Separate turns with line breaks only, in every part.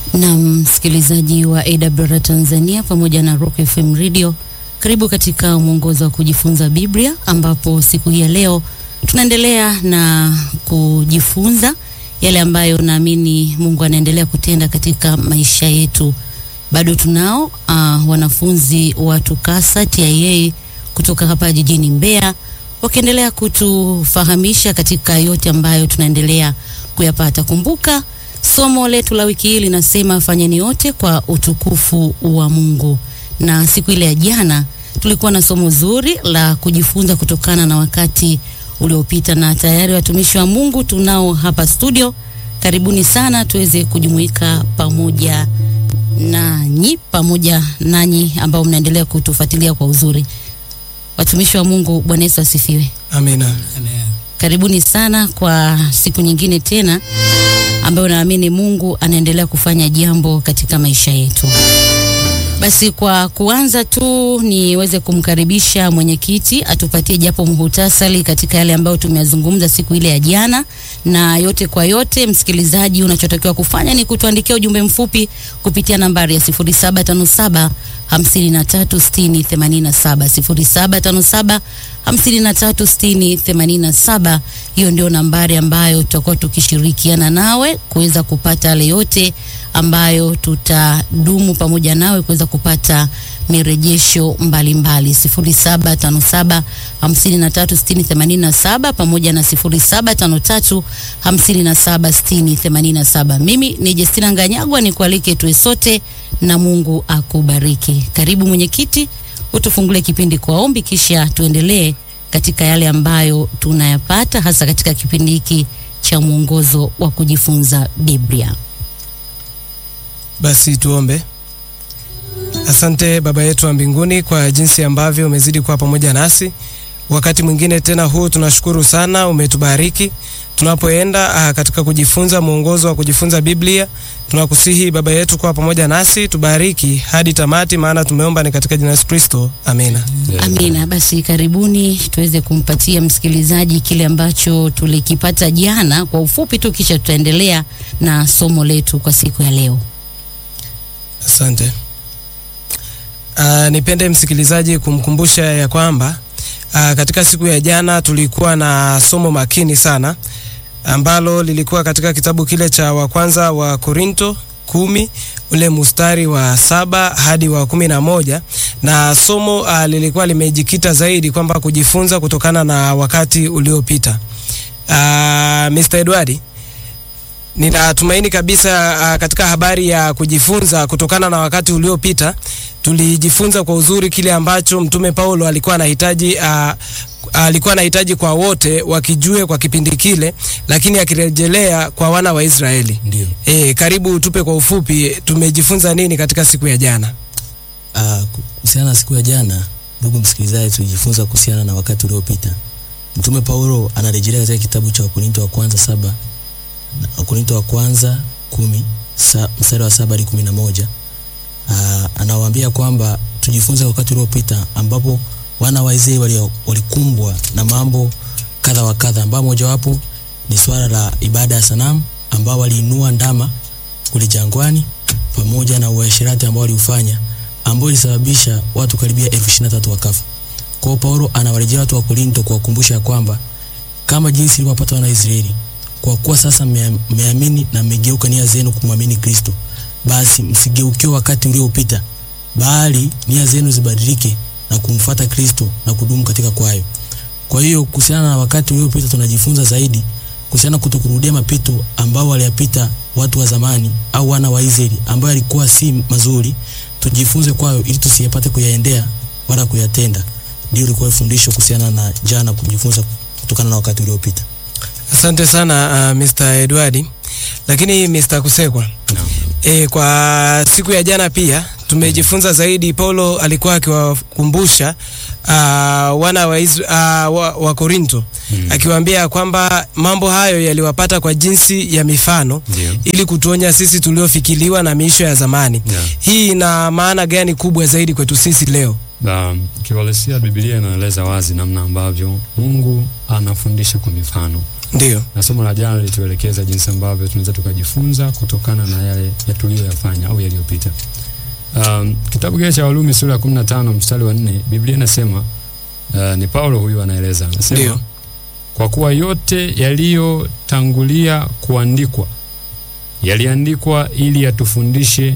Na msikilizaji wa AWR Tanzania pamoja na Rock FM Radio, karibu katika mwongozo wa kujifunza Biblia, ambapo siku hii ya leo tunaendelea na kujifunza yale ambayo naamini Mungu anaendelea kutenda katika maisha yetu. Bado tunao uh, wanafunzi wa TUCASA TIA kutoka hapa jijini Mbeya wakiendelea kutufahamisha katika yote ambayo tunaendelea kuyapata. Kumbuka somo letu la wiki hii linasema fanyeni yote kwa utukufu wa Mungu, na siku ile ya jana tulikuwa na somo zuri la kujifunza kutokana na wakati uliopita, na tayari watumishi wa Mungu tunao hapa studio. Karibuni sana tuweze kujumuika pamoja nanyi pamoja nanyi ambao mnaendelea kutufuatilia kwa uzuri. Watumishi wa Mungu, Bwana Yesu asifiwe.
Amina.
Karibuni sana kwa siku nyingine tena ambayo naamini Mungu anaendelea kufanya jambo katika maisha yetu. Basi kwa kuanza tu niweze kumkaribisha mwenyekiti atupatie japo muhutasari katika yale ambayo tumeyazungumza siku ile ya jana, na yote kwa yote, msikilizaji, unachotakiwa kufanya ni kutuandikia ujumbe mfupi kupitia nambari ya 0757 536087 0757536087. Hiyo ndio nambari ambayo tutakuwa tukishirikiana nawe kuweza kupata yale yote ambayo tutadumu pamoja nawe kuweza kupata mirejesho mbalimbali 0757 536087 pamoja na 0753 576087. Mimi ni Justina Nganyagwa, nikualike tuwe sote na Mungu akubariki. Karibu mwenyekiti, utufungule kipindi kwa ombi, kisha tuendelee katika yale ambayo tunayapata hasa katika kipindi hiki cha mwongozo wa kujifunza Biblia.
Basi tuombe. Asante Baba yetu wa mbinguni kwa jinsi ambavyo umezidi kuwa pamoja nasi wakati mwingine tena huu, tunashukuru sana, umetubariki tunapoenda katika kujifunza mwongozo wa kujifunza Biblia. Tunakusihi Baba yetu kuwa pamoja nasi, tubariki hadi tamati, maana tumeomba ni katika jina la Yesu Kristo, amina.
Amina. Basi karibuni tuweze kumpatia msikilizaji kile ambacho tulikipata jana kwa ufupi tu, kisha tutaendelea na somo letu kwa siku ya leo.
Asante. Uh, nipende msikilizaji kumkumbusha ya kwamba uh, katika siku ya jana tulikuwa na somo makini sana ambalo lilikuwa katika kitabu kile cha wa kwanza wa Korinto kumi ule mustari wa saba hadi wa kumi na moja na somo uh, lilikuwa limejikita zaidi kwamba kujifunza kutokana na wakati uliopita. Uh, Mr. Edwardi Ninatumaini kabisa uh, katika habari ya kujifunza kutokana na wakati uliopita tulijifunza kwa uzuri kile ambacho Mtume Paulo alikuwa anahitaji uh, alikuwa anahitaji kwa wote wakijue kwa kipindi kile, lakini akirejelea kwa wana wa Israeli.
Ndio.
E, karibu tupe kwa ufupi tumejifunza nini katika siku ya jana?
Uh, kuhusiana na siku ya jana, ndugu msikilizaji, tulijifunza kuhusiana na wakati uliopita. Mtume Paulo anarejelea katika kitabu cha Wakorinto wa kwanza saba Wakorinto wa kwanza kumi sa, mstari wa saba hadi kumi na moja. Uh, anawaambia kwamba tujifunze wakati uliopita ambapo wana wa Israeli walikumbwa na mambo kadha wa kadha, ambao mojawapo ni swala la ibada ya sanamu, ambao waliinua ndama kule jangwani pamoja na uasherati ambao waliufanya, ambao ilisababisha watu karibia elfu ishirini na tatu wakafa. Kwa hiyo Paulo anawarejea watu wa Korinto kuwakumbusha kwamba kama jinsi ilivyowapata wana wa Israeli kwa kuwa sasa mmeamini na mmegeuka nia zenu kumwamini Kristo, basi msigeukiwe wakati uliopita, bali nia zenu zibadilike na kumfuata Kristo na kudumu katika kwayo. Kwa hiyo kuhusiana na wakati uliopita tunajifunza zaidi kuhusiana kutokurudia mapito ambao waliyapita watu wa zamani au wana wa Israeli ambao yalikuwa si mazuri, tujifunze kwayo ili tusiyapate kuyaendea wala kuyatenda. Ndio ilikuwa fundisho kuhusiana na jana, kujifunza kutokana na wakati uliopita.
Asante sana uh, Mr. Edwardi. Lakini Mr. Kusekwa
No.
E, kwa siku ya jana pia tumejifunza zaidi. Paulo alikuwa akiwakumbusha uh, wana wa, Isra, uh, wa, wa Korinto
Mm.
akiwaambia kwamba mambo hayo yaliwapata kwa jinsi ya mifano
Ndio.
ili kutuonya sisi tuliofikiliwa na miisho ya zamani.
Yeah.
Hii ina maana gani kubwa zaidi kwetu sisi leo?
Na kiuhalisia Biblia inaeleza wazi namna ambavyo Mungu anafundisha kwa mifano.
Ndio.
na somo la jana lituelekeza jinsi ambavyo tunaweza tukajifunza kutokana na yale ya tuliyoyafanya au yaliyopita. Um, kitabu kile cha Warumi sura ya 15 mstari wa 4 Biblia inasema uh, ni Paulo huyu anaeleza, anasema
Ndio.
kwa kuwa yote yaliyotangulia kuandikwa yaliandikwa ili yatufundishe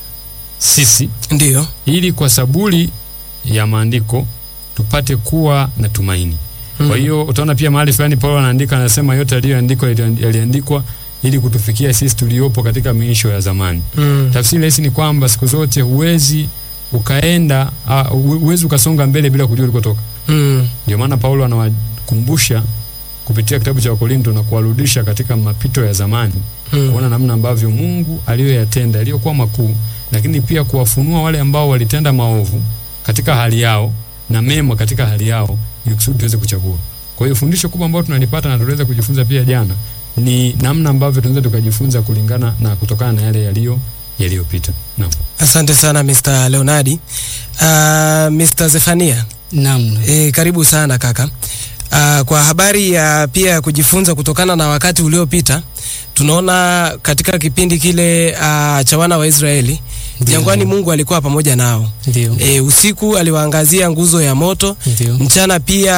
sisi,
Ndio.
ili kwa saburi ya maandiko tupate kuwa na tumaini. Kwa hiyo utaona pia mahali fulani Paulo anaandika, anasema yote yaliyoandikwa yaliandikwa ili kutufikia sisi tuliopo katika miisho ya zamani.
Mm.
Tafsiri rahisi ni kwamba siku zote huwezi ukaenda uh, huwezi ukasonga mbele bila kujua ulikotoka.
Mm.
Ndio maana Paulo anawakumbusha kupitia kitabu cha Wakorinto na kuwarudisha katika mapito ya zamani
Mm.
kuona namna ambavyo Mungu aliyoyatenda yaliyokuwa makuu, lakini pia kuwafunua wale ambao walitenda maovu katika hali yao na mema katika hali yao, ili kusudi tuweze kuchagua. Kwa hiyo fundisho kubwa ambalo tunalipata na tunaweza kujifunza pia jana ni namna ambavyo tunaweza tukajifunza kulingana na kutokana na yale yaliyo yaliyopita. Naam.
Asante sana Mr. Leonardi. Uh, Mr. Zefania,
Naam.
e, karibu sana kaka. Uh, kwa habari ya pia ya kujifunza kutokana na wakati uliopita, tunaona katika kipindi kile uh, cha wana wa Israeli
Ndio.
jangwani, Mungu alikuwa pamoja nao.
Ndio.
E, usiku aliwaangazia nguzo ya moto,
Ndio.
mchana pia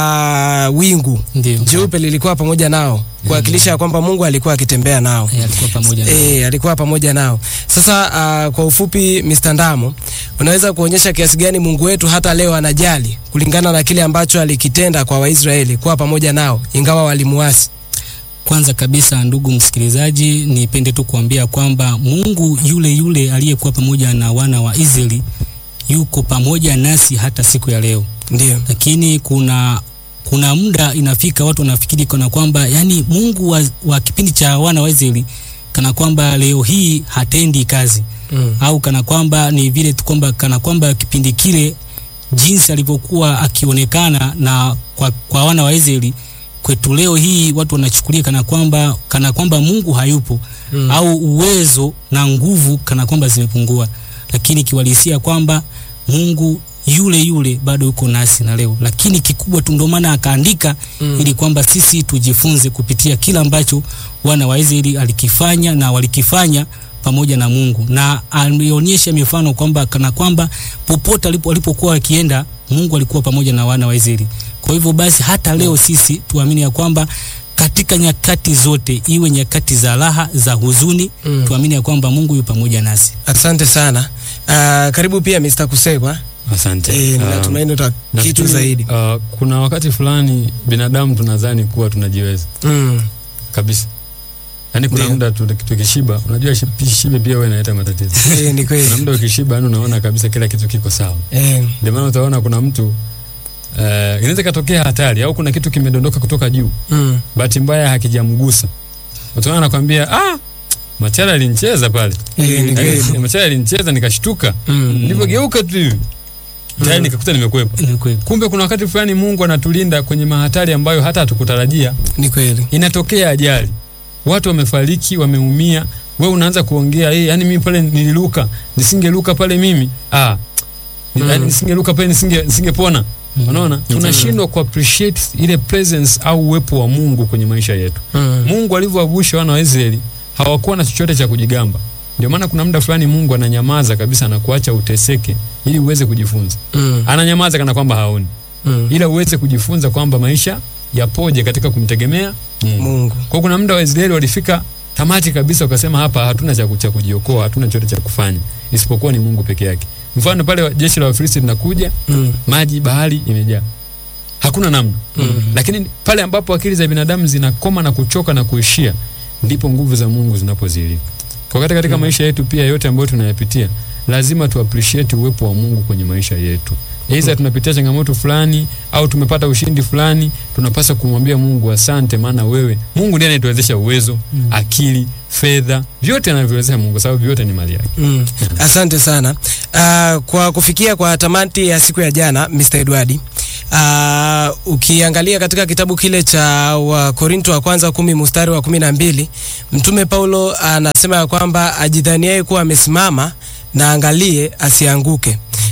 uh, wingu
Ndio.
jeupe lilikuwa pamoja nao kuwakilisha ya kwamba Mungu alikuwa akitembea nao.
Eh, alikuwa pamoja na
E, alikuwa pamoja nao. Sasa uh, kwa ufupi Mr. Ndamo, unaweza kuonyesha kiasi gani Mungu wetu hata leo anajali kulingana na kile ambacho alikitenda kwa Waisraeli kuwa pamoja nao ingawa walimuasi.
Kwanza kabisa, ndugu msikilizaji, nipende tu kuambia kwamba Mungu yule yule aliyekuwa pamoja na wana wa Israeli yuko pamoja nasi hata siku ya leo.
Ndio.
Lakini kuna kuna muda inafika watu wanafikiri kana kwamba yani Mungu wa, wa kipindi cha wana wa Israeli kana kwamba leo hii hatendi kazi
Mm.
au kana kwamba ni vile tu kwamba kana kwamba kipindi kile jinsi alivyokuwa akionekana na kwa, kwa wana wa Israeli kwetu leo hii watu wanachukulia kana kwamba kana kwamba Mungu hayupo
Mm.
au uwezo na nguvu kana kwamba zimepungua, lakini kiwalisia kwamba Mungu yule yule bado yuko nasi na leo, lakini kikubwa tu ndio maana akaandika
Mm.
ili kwamba sisi tujifunze kupitia kila ambacho wana wa Israeli alikifanya na walikifanya pamoja na Mungu, na alionyesha mifano kwamba kana kwamba popote alipo walipokuwa wakienda Mungu alikuwa pamoja na wana wa Israeli. Kwa hivyo basi hata leo sisi tuamini ya kwamba katika nyakati zote, iwe nyakati za raha, za huzuni,
Mm.
tuamini ya kwamba Mungu yu pamoja nasi.
Asante sana. Uh, karibu pia Mr. Kusegwa.
Asante.
Eh,
Um,
natumaini uta kitu
nafikiri,
zaidi.
Uh, kuna wakati fulani binadamu tunadhani kuwa tunajiweza
Mm.
kabisa. Yaani kuna
Ndio.
muda tu- tukishiba, unajua shi- shibe pia wewe inaleta matatizo.
Eh, ni kweli.
Kuna muda ukishiba, yani unaona kabisa kila kitu kiko sawa.
Eh.
Ndio maana utaona kuna mtu uh, inaweza katokea hatari au kuna kitu kimedondoka kutoka juu,
Mm.
bahati mbaya hakijamgusa, utaona anakwambia ah, Machara alinicheza pale,
Eh, ni
Yaani,
kweli.
Machara alinicheza nikashtuka,
Mm.
nilipogeuka tu hivi tayari nikakuta nimekwepa.
Ni kweli.
Kumbe kuna wakati fulani Mungu anatulinda kwenye mahatari ambayo hata hatukutarajia.
Ni kweli.
Inatokea ajali, watu wamefariki, wameumia, wewe unaanza kuongea eh, yani mimi pale nililuka, nisingeluka pale mimi ah,
Mm.
yani nisingeluka pale nisinge nisingepona.
Mm.
Unaona, tunashindwa ku appreciate ile presence au uwepo wa Mungu kwenye maisha yetu.
Mm.
Mungu alivyowavusha wana wa Israeli hawakuwa na chochote cha kujigamba. Ndio maana kuna muda fulani Mungu ananyamaza kabisa na kuacha uteseke ili uweze kujifunza.
Mm.
Ananyamaza kana kwamba haoni
Mm.
ila uweze kujifunza kwamba maisha yapoje katika kumtegemea Mungu.
Mungu.
Kwa kuna muda Waisraeli walifika tamati kabisa, wakasema hapa hatuna cha cha kujiokoa, hatuna chochote cha kufanya isipokuwa ni Mungu peke yake. Mfano pale wa- jeshi la Wafilisti linakuja,
Mm.
maji bahari imejaa, hakuna namna
Mm.
lakini pale ambapo akili za binadamu zinakoma na kuchoka na kuishia, ndipo nguvu za Mungu zinapozilika. Kwa wakati katika maisha yetu pia yote ambayo tunayapitia, lazima tu appreciate uwepo wa Mungu kwenye maisha yetu. Aidha tunapitia changamoto fulani au tumepata ushindi fulani, tunapaswa kumwambia Mungu asante, maana wewe Mungu ndiye anayetuwezesha uwezo, akili, fedha, vyote anavyowezesha Mungu, sababu vyote ni mali yake.
Mm. Asante sana. Uh, kwa kufikia kwa tamati ya siku ya jana Mr. Edward. Uh, ukiangalia katika kitabu kile cha Wakorinto wa kwanza kumi mstari wa kumi na mbili Mtume Paulo anasema ya kwamba ajidhaniaye kuwa amesimama na angalie asianguke.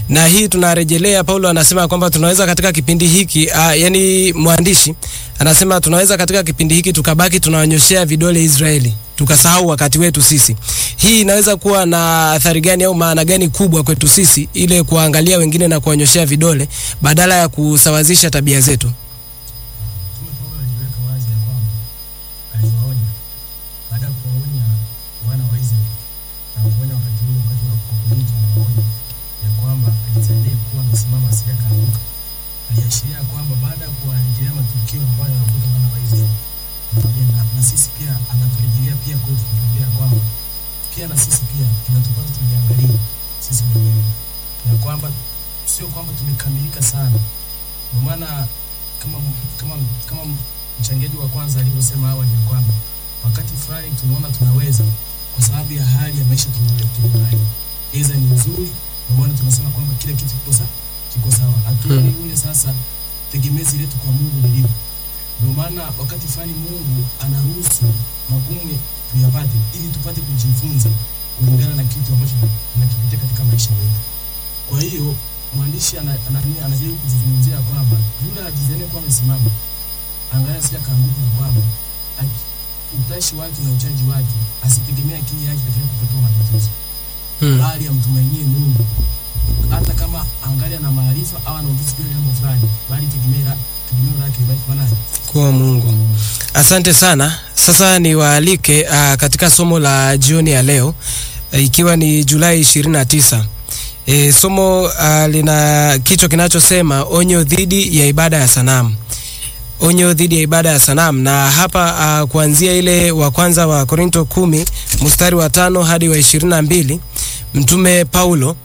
na hii tunarejelea, Paulo anasema kwamba tunaweza katika kipindi hiki uh, yani mwandishi anasema tunaweza katika kipindi hiki tukabaki tunawanyoshea vidole Israeli tukasahau wakati wetu sisi. Hii inaweza kuwa na athari gani au maana gani kubwa kwetu sisi, ile kuangalia wengine na kuwanyoshea vidole badala ya kusawazisha tabia zetu?
Mtume Paulo aliweka wazi ya kwamba aliwaonya baada ya kuwaonya wana wa Israeli na kuonya wakati ule, wakati wa Korinto, anawaonya ya kwamba ajitahidi kuwa amesimama asije akaanguka. Aliashiria kwamba baada ya kuwarejelea matukio ambayo yanakuta wana wa Israeli, anawaambia na, na sisi pia anaturejelea pia kwetu kutuambia kwamba pia na sisi pia inatupasa tujiangalie sisi wenyewe ya kwamba sio kwamba tumekamilika sana, kwa maana kama kama kama mchangiaji wa kwanza alivyosema awali ya kwamba wakati fulani tunaona tunaweza kwa sababu ya hali ya maisha tulio- tulionayo, aidha ni nzuri, ndio maana tunasema kwamba kila kitu kiko sawa, kiko sawa. Hatuoni ule sasa tegemezi letu kwa Mungu lilivyo. Ndio maana wakati fulani Mungu anaruhusu magumu tuyapate ili tupate kujifunza kulingana na kitu ambacho tunakipitia katika maisha yetu. Kwa hiyo mwandishi ana- ana- anajaribu kuzungumzia kwamba yule ajizanie kuwa amesimama, angalia sija kaanguka, na kwamba aki- utashi wake na uchaji wake asitegemea akili yake katika kutatua matatizo,
Hmm.
bali amtumainie Mungu, hata kama angalia na maarifa au ana ujuzi juu ya jambo fulani, bali tegemeo la- tegemeo lake libaki kwa nani?
Kwa Mungu. Asante sana. Sasa niwaalike uh, katika somo la jioni ya leo uh, ikiwa ni Julai 29. E, somo uh, lina kichwa kinachosema onyo dhidi ya ibada ya sanamu. Onyo dhidi ya ibada ya sanamu, na hapa uh, kuanzia ile wa kwanza wa Korinto kumi mstari wa tano hadi wa ishirini na mbili mtume Paulo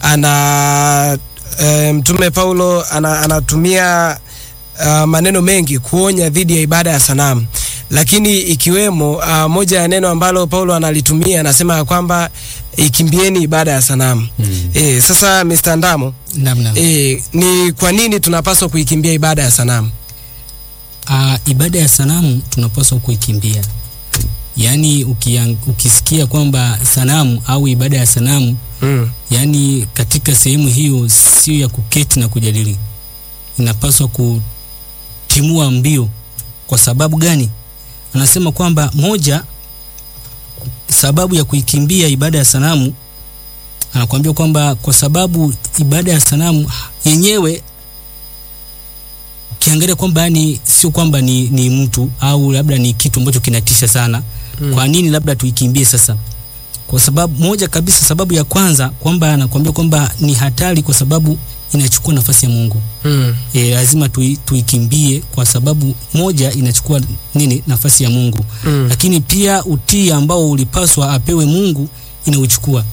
ana e, mtume Paulo ana, anatumia uh, maneno mengi kuonya dhidi ya ibada ya sanamu, lakini ikiwemo uh, moja ya neno ambalo Paulo analitumia anasema ya kwamba ikimbieni ibada ya sanamu.
Mm.
E, sasa Mr. Ndamo,
namna
e, ni kwa nini tunapaswa kuikimbia ibada ya sanamu?
uh, ibada ya sanamu tunapaswa kuikimbia yaani ukiang, ukisikia kwamba sanamu au ibada ya sanamu
Mm.
yaani katika sehemu hiyo sio ya kuketi na kujadili inapaswa kutimua mbio kwa sababu gani anasema kwamba moja sababu ya kuikimbia ibada ya sanamu anakuambia kwamba kwa sababu ibada ya sanamu yenyewe ukiangalia kwamba yani sio kwamba ni, ni mtu au labda ni kitu ambacho kinatisha sana
Mm.
kwa nini labda tuikimbie sasa kwa sababu moja kabisa sababu ya kwanza kwamba anakuambia kwamba ni hatari kwa sababu inachukua nafasi ya mungu
Mm.
e, lazima tui, tuikimbie kwa sababu moja inachukua nini nafasi ya mungu
Mm.
lakini pia utii ambao ulipaswa apewe mungu inauchukua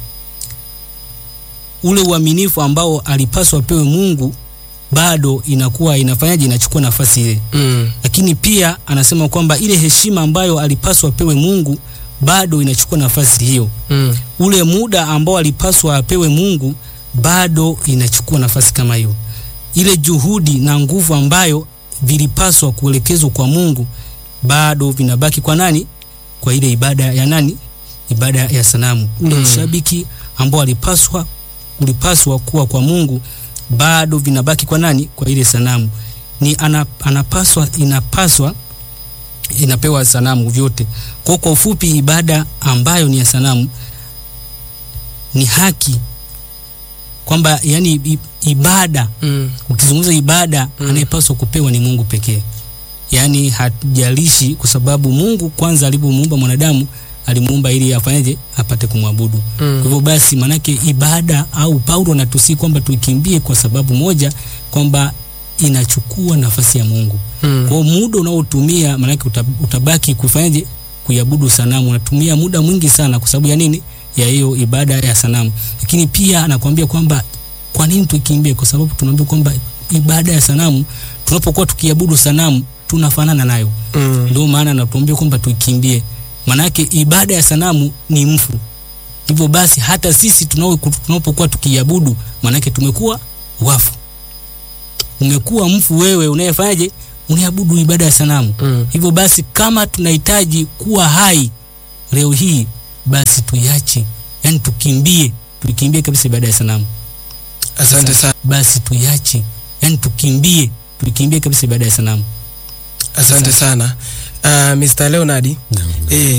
ule uaminifu ambao alipaswa apewe mungu bado inakuwa inafanyaje inachukua nafasi ile
Mm.
lakini pia anasema kwamba ile heshima ambayo alipaswa apewe mungu bado inachukua nafasi hiyo
Mm.
ule muda ambao alipaswa apewe mungu bado inachukua nafasi kama hiyo ile juhudi na nguvu ambayo vilipaswa kuelekezwa kwa mungu bado vinabaki kwa nani kwa ile ibada ya nani ibada ya sanamu ule
Mm.
ushabiki ambao alipaswa ulipaswa kuwa kwa mungu bado vinabaki kwa nani kwa ile sanamu ni ana, anapaswa inapaswa inapewa sanamu vyote kwa kwa ufupi ibada ambayo ni ya sanamu ni haki kwamba yani i- ibada
Mm.
ukizungumza ibada
Mm.
anayepaswa kupewa ni mungu pekee yaani hajalishi kwa sababu mungu kwanza alivyomuumba mwanadamu alimuumba ili afanyeje apate kumwabudu kwa
Mm.
hivyo basi maanake ibada au paulo anatusii kwamba tuikimbie kwa sababu moja kwamba inachukua nafasi ya mungu
Mm.
kwa hiyo muda unaotumia maanake uta- utabaki kufanyaje kuiabudu sanamu unatumia muda mwingi sana kwa sababu ya nini ya hiyo ibada ya sanamu lakini pia anakuambia kwamba kwa nini tuikimbie kwa sababu tunaambia kwamba ibada ya sanamu tunapokuwa tukiabudu sanamu tunafanana nayo
Mm.
ndio maana anatuambia kwamba tuikimbie maanake ibada ya sanamu ni mfu hivyo basi hata sisi tunao- tunapokuwa tukiabudu maanake tumekuwa wafu umekuwa mfu wewe unayefanyaje unaabudu ibada ya sanamu
Mm.
hivyo basi kama tunahitaji kuwa hai leo hii basi tuiache yani tukimbie tuikimbie kabisa ibada ya sanamu
Asante sana.
basi tuiache, yani tukimbie, tukimbie kabisa ibada ya sanamu.
Asante sana. Uh, Mr. Leonard. Eh,